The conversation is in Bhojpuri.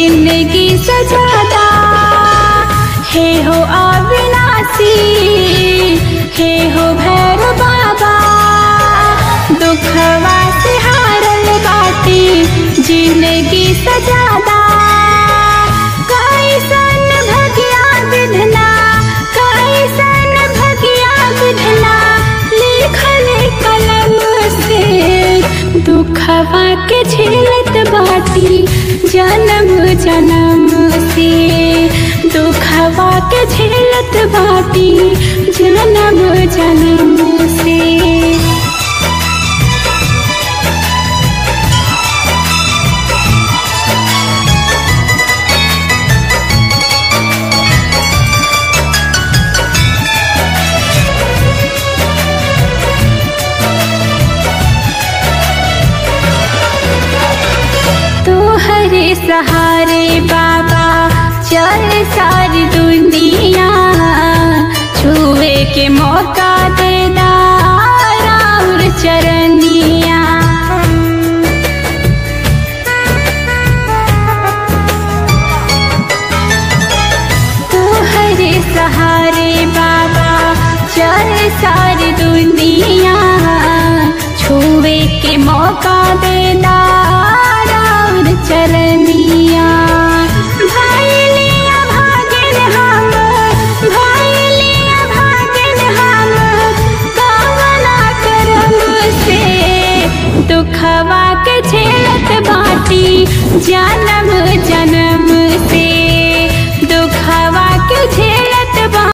जिंदगी सजादा हे हो अविनाशी हे हो भैर बाबा दुखवा से हारल बाटी जिंदगी सजादा कैसन भगिया विधना कैसन भगिया विधना लिखल कलम से दुखवा के झेलत बाटी जन्म जन्म से दुखवा के झेलत बाटी जन्म जन्म से तोहरे सहारे बाबा चल सारी दुनिया छुए के मौका दे दार चरनिया तोहरे सहारे बाबा चल सारी दुनिया छुए के मौका दे दार चरनिया भाई लिया भागिन हम भाई लिया भागिन हम कावना करम से दुखवा के झेलत बाटी जन्म